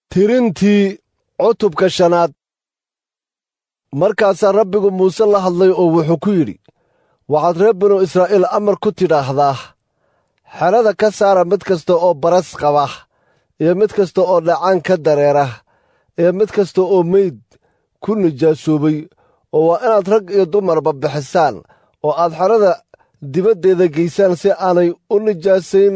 tirintii cutubka shanaad markaasaa rabbigu muuse la hadlay oo wuxuu ku yidhi waxaad reer binu israa'iil amar ku tidhaahdaa xerada ka saara mid kasta oo baras qaba iyo mid kasta oo dhacaan ka dareera iyo mid kasta oo meyd ku nijaasoobay oo waa inaad rag iyo dumarba bixisaan oo aad xerada dibaddeeda geysaan si aanay u nijaasayn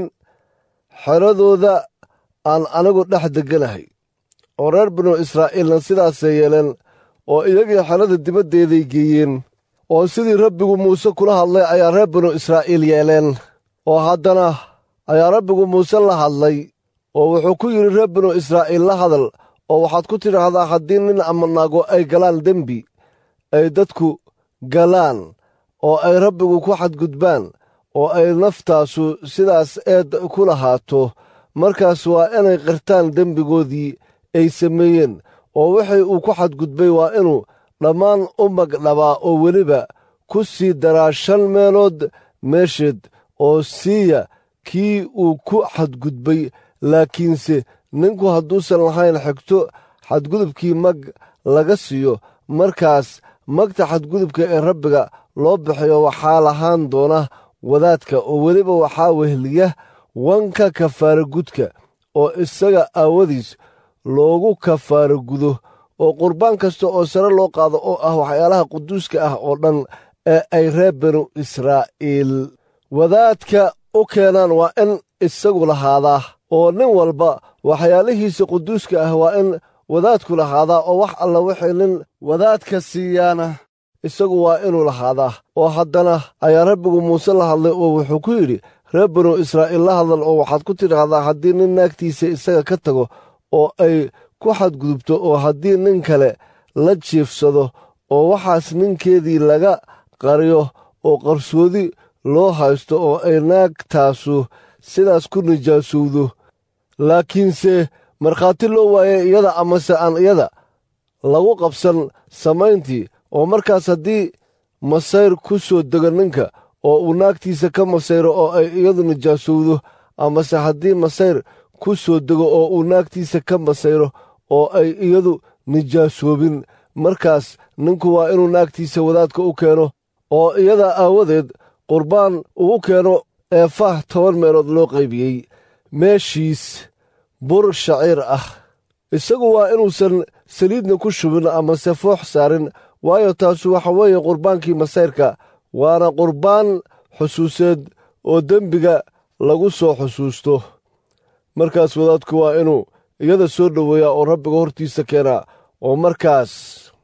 xeradooda aan anigu dhex degganahay oo reer binu israa'iilna sidaasay yeeleen oo iyagii xerada dibaddeeday geeyeen oo sidii rabbigu muuse kula hadlay ayaa reer binu israa'iil yeeleen oo haddana ayaa rabbigu muuse la hadlay oo wuxuu ku yidhi reer binu israa'iil la hadal oo waxaad ku tidhaahdaa haddii nin ama naago ay galaan dembi ay dadku galaan oo ay rabbigu ku xadgudbaan oo ay naftaasu sidaas eed ku lahaato markaas waa inay qirtaan dembigoodii ay sameeyeen oo wixii uu ku xadgudbay waa inuu dhammaan u magdhabaa oo weliba ku sii daraa shan meelood meesheed oo siiya kii uu ku xadgudbay laakiinse ninku hadduusan lahayn xigto xadgudubkii mag laga siiyo markaas magta xadgudubka ee rabbiga loo bixiyo waxaa lahaan doona wadaadka oo weliba waxaa wehliya wanka kafaara gudka oo isaga aawadiis loogu kafaara gudo oo qurbaan kasta oo sare loo qaado oo ah waxyaalaha quduuska ah oo dhan ee ay reer binu israa'iil wadaadka u keenaan waa in isagu lahaadaa oo nin walba waxyaalihiisa quduuska ah waa in wadaadku lahaadaa oo wax alla wixii nin wadaadka siiyaana isagu waa inuu lahaadaa oo haddana ayaa rabbigu muuse la hadlay oo wuxuu ku yidhi reer binu israa'iil la hadal oo waxaad ku tidhaahdaa haddii nin naagtiisa isaga ka tago oo ay ku xadgudubto oo haddii nin kale la jiifsado oo waxaas ninkeedii laga qariyo oo qarsoodi loo haysto oo ay naagtaasu sidaas ku nijaasowdo laakiinse markhaati loo waayay iyada amase aan iyada lagu qabsan samayntii oo markaas haddii masayr ku soo dego ninka oo uu naagtiisa ka masayro oo ay iyadu nijaasowdo amase haddii masayr ku soo dego oo uu naagtiisa ka masayro oo ay iyadu nijaasoobin markaas ninku waa inuu naagtiisa wadaadka u keeno oo iyada aawadeed qurbaan ugu keeno eefah toban meelood loo qaybiyey meeshiis bur shaciir ah isagu waa inuusan saliidna ku shubin amase foox saarin waayo taasu waxa weeye qurbaankii masayrka waana qurbaan xusuuseed oo dembiga lagu soo xusuusto markaas wadaadku waa inuu iyada soo dhoweeyaa oo rabbiga hortiisa keenaa oo markaas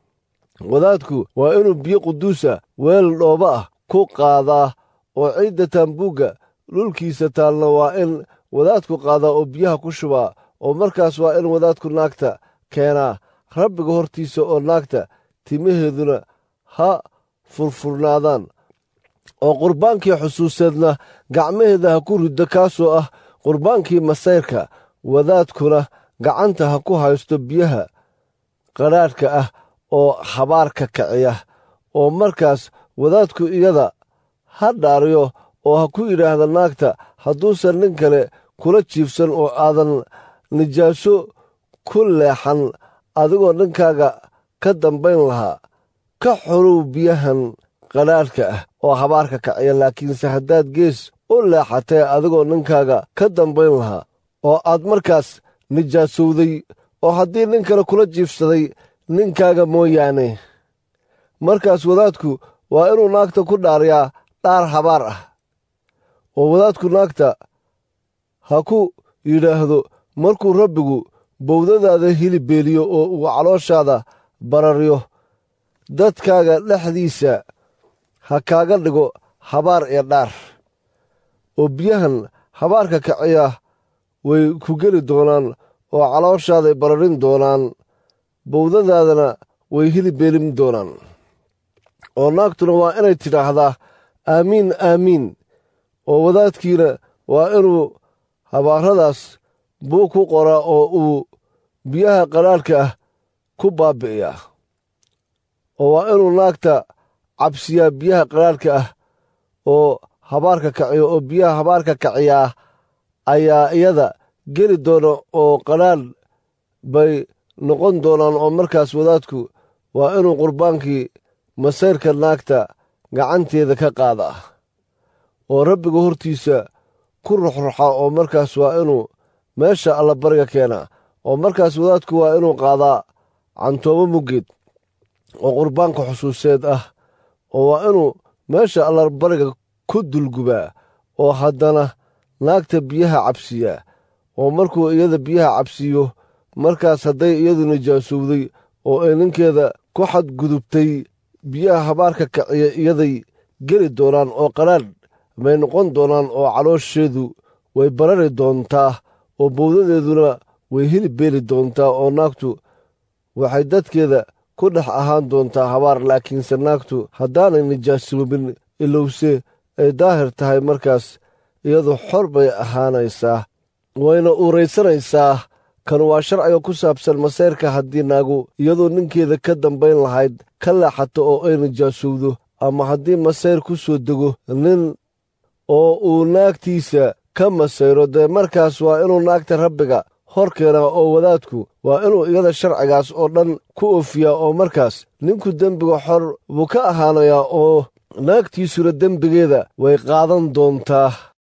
wadaadku waa inuu biyo quduusa weel dhooba ah ku qaadaa oo ciidda taambuugga dhulkiisa taalna waa in wadaadku qaadaa oo biyaha ku shubaa oo markaas waa in wadaadku naagta keenaa rabbiga hortiisa oo naagta timaheeduna ha furfurnaadaan oo qurbaankii xusuuseedna gacmaheeda ha ku riddo kaasoo ah qurbaankii masayrka wadaadkuna gacanta ha ku haysto biyaha qadhaadhka ah oo habaarka kiciya oo markaas wadaadku iyada ha dhaariyo oo ha ku yidhaahda naagta hadduusan nin kale kula jiifsan oo aadan nijaaso ku leexan adigoo ninkaaga ka dambayn lahaa ka xorow biyahan qadhaadhka ah oo habaarka kaciya laakiinse haddaad gees u leexatee adigoo ninkaaga ka dambayn lahaa oo aad markaas nijaasowday oo haddii nin kale kula jiifsaday ninkaaga mooyaane markaas wadaadku waa inuu naagta ku dhaariyaa dhaar habaar ah oo wadaadku naagta ha ku yidhaahdo markuu rabbigu bowdadaada hilib beeliyo oo uu calooshaada bararyo dadkaaga dhexdiisa ha kaaga dhigo habaar iyo dhaar oo biyahan habaarka kaciya way ku geli doonaan oo calooshaaday bararin doonaan bowdadaadana way hilib beelin doonaan oo naagtuna waa inay tidhaahdaa aamiin aamiin oo wadaadkiina waa inuu habaaradaas buu ku qoraa oo uu biyaha qadhaadhka ah ku baabbi'iyaa oo waa inuu naagta cabsiyaa biyaha qadhaadhka ah oo habaarka kaciyo oo biyaha habaarka kaciyaa ayaa iyada geli doona oo qadhaadh bay noqon doonaan oo markaas wadaadku waa inuu qurbaankii masayrka naagta gacanteeda ka qaada oo rabbiga hortiisa ku ruxruxa oo markaas waa inuu meesha allabariga keenaa oo markaas wadaadku waa inuu qaadaa cantoobo muggeed oo qurbaanka xusuuseed ah oo waa inuu meesha allabariga ku dulgubaa oo haddana naagta biyaha cabsiyaa oo markuu iyada biyaha cabsiiyo markaas hadday iyadu nijaasowday oo ay ninkeeda ku xadgudubtay biyaha habaarka kaciya iyaday geli doonaan oo qadhaadh bay noqon doonaan oo caloosheedu way barari doontaa oo bowdadeeduna way hilib beeli doontaa oo naagtu waxay dadkeeda ku dhex ahaan doontaa habaar laakiinse naagtu haddaanay nijaasoobin ilowse ay daahir tahay markaas iyadu xor bay ahaanaysaa wayna uuraysanaysaa kan waa sharciga ku saabsan masayrka haddii naagu iyadoo ninkeeda ka dambayn lahayd ka leexato oo ay nijaasowdo ama haddii masayr ku soo dego nin oo uu naagtiisa ka masayro dee markaas waa inuu naagta rabbiga hor keenaa oo wadaadku waa inuu iyada sharcigaas oo dhan ku oofiyaa oo markaas ninku dembiga xor buu ka ahaanayaa oo naagtiisuna dembigeeda way qaadan doontaa